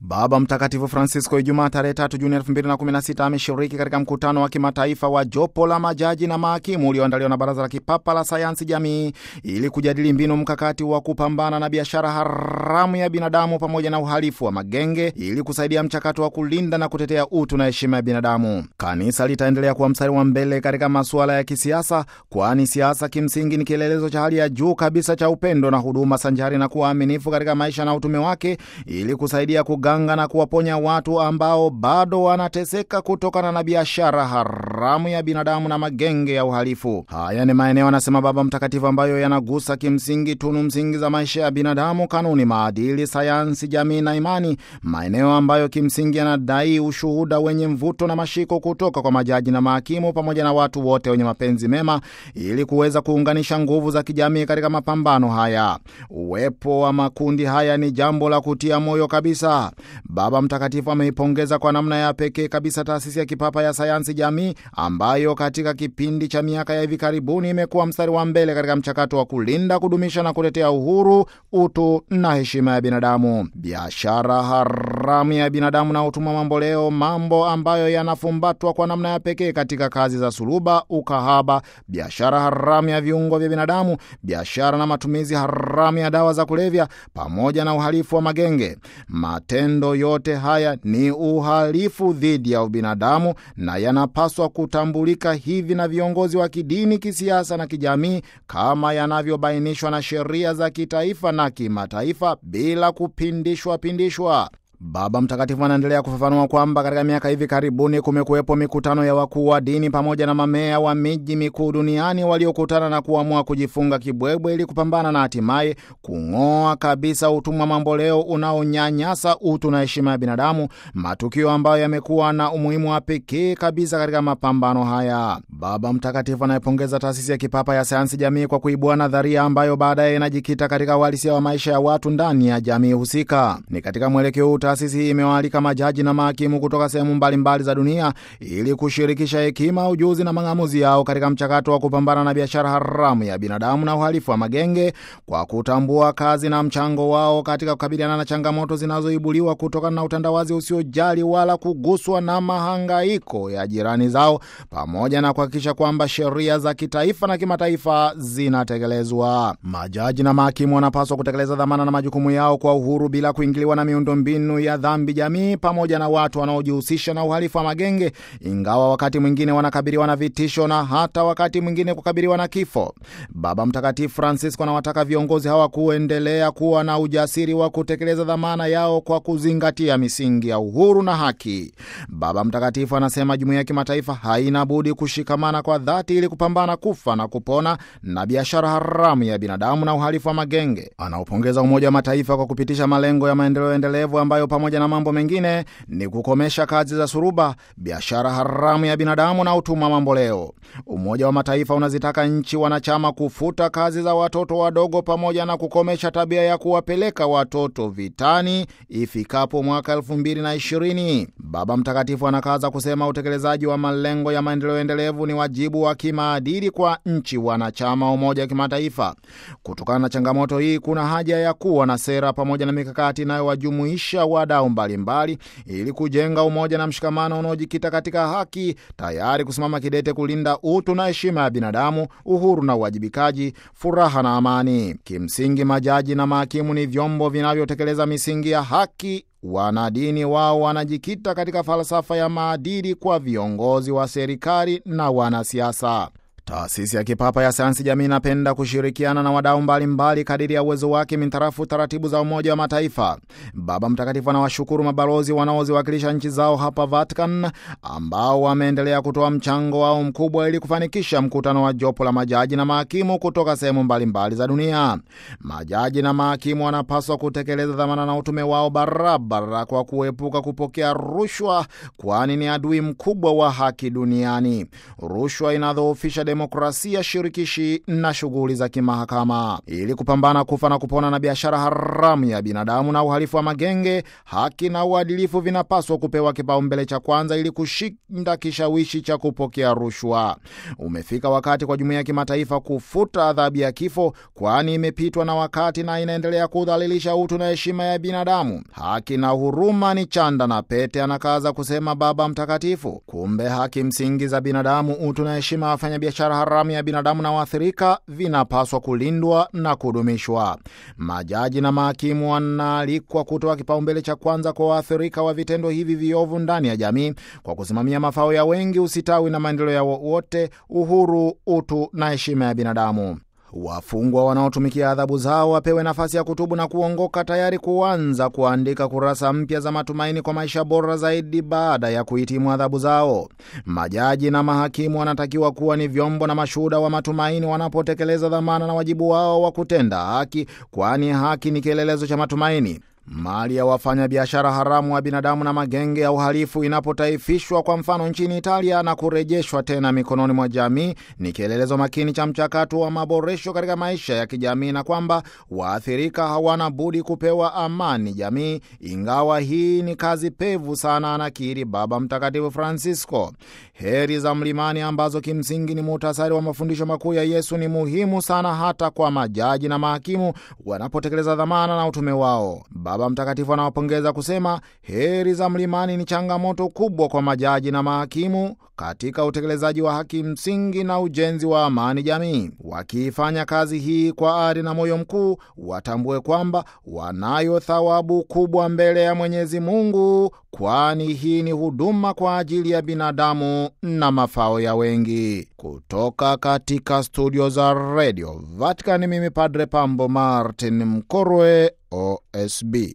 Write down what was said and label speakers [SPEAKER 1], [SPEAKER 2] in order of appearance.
[SPEAKER 1] Baba Mtakatifu Francisco Ijumaa tarehe tatu Juni 2016 ameshiriki katika mkutano wa kimataifa wa jopo la majaji na mahakimu ulioandaliwa na Baraza la Kipapa la Sayansi Jamii ili kujadili mbinu mkakati wa kupambana na biashara haramu ya binadamu pamoja na uhalifu wa magenge ili kusaidia mchakato wa kulinda na kutetea utu na heshima ya binadamu. Kanisa litaendelea kuwa mstari wa mbele katika masuala ya kisiasa, kwani siasa kimsingi ni kielelezo cha hali ya juu kabisa cha upendo na huduma sanjari na kuwa aminifu katika maisha na utume wake ili kusaidia kuganga na kuwaponya watu ambao bado wanateseka kutokana na biashara haramu ya binadamu na magenge ya uhalifu. Haya ni maeneo, anasema Baba Mtakatifu, ambayo yanagusa kimsingi tunu msingi za maisha ya binadamu, kanuni, maadili, sayansi, jamii na imani, maeneo ambayo kimsingi yanadai ushuhuda wenye mvuto na mashiko kutoka kwa majaji na mahakimu pamoja na watu wote wenye mapenzi mema, ili kuweza kuunganisha nguvu za kijamii katika mapambano haya. Uwepo wa makundi haya ni jambo la kutia moyo kabisa. Baba Mtakatifu ameipongeza kwa namna ya pekee kabisa taasisi ya kipapa ya sayansi jamii ambayo katika kipindi cha miaka ya hivi karibuni imekuwa mstari wa mbele katika mchakato wa kulinda, kudumisha na kutetea uhuru, utu na heshima ya binadamu. Biashara haramu ya binadamu na utumwa mamboleo, mambo ambayo yanafumbatwa kwa namna ya pekee katika kazi za suluba, ukahaba, biashara haramu ya viungo vya binadamu, biashara na matumizi haramu ya dawa za kulevya, pamoja na uhalifu wa magenge. Matendo yote haya ni uhalifu dhidi ya ubinadamu na yanapaswa kutambulika hivi na viongozi wa kidini, kisiasa na kijamii kama yanavyobainishwa na sheria za kitaifa na kimataifa bila kupindishwa pindishwa. Baba Mtakatifu anaendelea kufafanua kwamba katika miaka hivi karibuni kumekuwepo mikutano ya wakuu wa dini pamoja na mamea wa miji mikuu duniani waliokutana na kuamua kujifunga kibwebwe ili kupambana na hatimaye kung'oa kabisa utumwa mamboleo unaonyanyasa utu na heshima ya binadamu, matukio ambayo yamekuwa na umuhimu wa pekee kabisa katika mapambano haya. Baba Mtakatifu anayepongeza taasisi ya kipapa ya sayansi jamii kwa kuibua nadharia ambayo baadaye inajikita katika uhalisia wa maisha ya watu ndani ya jamii husika. Ni katika mwelekeo taasisi hii imewaalika majaji na mahakimu kutoka sehemu mbalimbali za dunia ili kushirikisha hekima, ujuzi na mang'amuzi yao katika mchakato wa kupambana na biashara haramu ya binadamu na uhalifu wa magenge kwa kutambua kazi na mchango wao katika kukabiliana na changamoto zinazoibuliwa kutokana na utandawazi usiojali wala kuguswa na mahangaiko ya jirani zao, pamoja na kuhakikisha kwamba sheria za kitaifa na kimataifa zinatekelezwa. Majaji na mahakimu wanapaswa kutekeleza dhamana na majukumu yao kwa uhuru bila kuingiliwa na miundombinu ya dhambi jamii pamoja na watu wanaojihusisha na uhalifu wa magenge, ingawa wakati mwingine wanakabiliwa na vitisho na hata wakati mwingine kukabiliwa na kifo. Baba Mtakatifu Francisco anawataka viongozi hawa kuendelea kuwa na ujasiri wa kutekeleza dhamana yao kwa kuzingatia misingi ya uhuru na haki. Baba Mtakatifu anasema jumuiya ya kimataifa haina budi kushikamana kwa dhati ili kupambana kufa na kupona na biashara haramu ya binadamu na uhalifu wa magenge. Anaupongeza Umoja wa Mataifa kwa kupitisha malengo ya maendeleo endelevu ambayo pamoja na mambo mengine ni kukomesha kazi za suruba, biashara haramu ya binadamu na utumwa mamboleo. Umoja wa Mataifa unazitaka nchi wanachama kufuta kazi za watoto wadogo pamoja na kukomesha tabia ya kuwapeleka watoto vitani ifikapo mwaka elfu mbili na ishirini. Baba Mtakatifu anakaza kusema utekelezaji wa malengo ya maendeleo endelevu ni wajibu wa kimaadili kwa nchi wanachama wa Umoja wa Kimataifa. Kutokana na changamoto hii, kuna haja ya kuwa na sera pamoja na mikakati inayowajumuisha wadau mbalimbali ili kujenga umoja na mshikamano unaojikita katika haki, tayari kusimama kidete kulinda utu na heshima ya binadamu, uhuru na uwajibikaji, furaha na amani. Kimsingi, majaji na mahakimu ni vyombo vinavyotekeleza misingi ya haki. Wanadini wao wanajikita katika falsafa ya maadili kwa viongozi wa serikali na wanasiasa. Taasisi ya kipapa ya sayansi jamii inapenda kushirikiana na wadau mbalimbali kadiri ya uwezo wake mintarafu taratibu za Umoja wa Mataifa. Baba Mtakatifu anawashukuru mabalozi wanaoziwakilisha nchi zao hapa Vatican, ambao wameendelea kutoa mchango wao mkubwa ili kufanikisha mkutano wa jopo la majaji na mahakimu kutoka sehemu mbalimbali za dunia. Majaji na mahakimu wanapaswa kutekeleza dhamana na utume wao barabara kwa kuepuka kupokea rushwa, kwani ni adui mkubwa wa haki duniani. Rushwa inadhoofisha demokrasia shirikishi na shughuli za kimahakama. Ili kupambana kufa na kupona na biashara haramu ya binadamu na uhalifu wa magenge, haki na uadilifu vinapaswa kupewa kipaumbele cha kwanza ili kushinda kishawishi cha kupokea rushwa. Umefika wakati kwa jumuiya ya kimataifa kufuta adhabu ya kifo, kwani imepitwa na wakati na inaendelea kudhalilisha utu na heshima ya binadamu. Haki na huruma ni chanda na pete, anakaza kusema Baba Mtakatifu. Kumbe haki msingi za binadamu, utu na heshima ya wafanyabiashara haramu ya binadamu na waathirika vinapaswa kulindwa na kudumishwa. Majaji na mahakimu wanaalikwa kutoa kipaumbele cha kwanza kwa waathirika wa vitendo hivi viovu ndani ya jamii kwa kusimamia mafao ya wengi, usitawi na maendeleo ya wote, uhuru, utu na heshima ya binadamu. Wafungwa wanaotumikia adhabu zao wapewe nafasi ya kutubu na kuongoka, tayari kuanza kuandika kurasa mpya za matumaini kwa maisha bora zaidi baada ya kuhitimu adhabu zao. Majaji na mahakimu wanatakiwa kuwa ni vyombo na mashuhuda wa matumaini wanapotekeleza dhamana na wajibu wao wa kutenda haki, kwani haki ni kielelezo cha matumaini. Mali ya wafanyabiashara haramu wa binadamu na magenge ya uhalifu inapotaifishwa kwa mfano nchini Italia na kurejeshwa tena mikononi mwa jamii ni kielelezo makini cha mchakato wa maboresho katika maisha ya kijamii, na kwamba waathirika hawana budi kupewa amani jamii, ingawa hii ni kazi pevu sana, anakiri Baba Mtakatifu Francisco. Heri za mlimani ambazo kimsingi ni muhtasari wa mafundisho makuu ya Yesu ni muhimu sana hata kwa majaji na mahakimu wanapotekeleza dhamana na utume wao. Baba Mtakatifu anawapongeza kusema heri za mlimani ni changamoto kubwa kwa majaji na mahakimu katika utekelezaji wa haki msingi na ujenzi wa amani jamii. Wakiifanya kazi hii kwa ari na moyo mkuu, watambue kwamba wanayo thawabu kubwa mbele ya Mwenyezi Mungu, kwani hii ni huduma kwa ajili ya binadamu na mafao ya wengi. Kutoka katika studio za redio Vatican, mimi Padre Pambo Martin Mkorwe, OSB.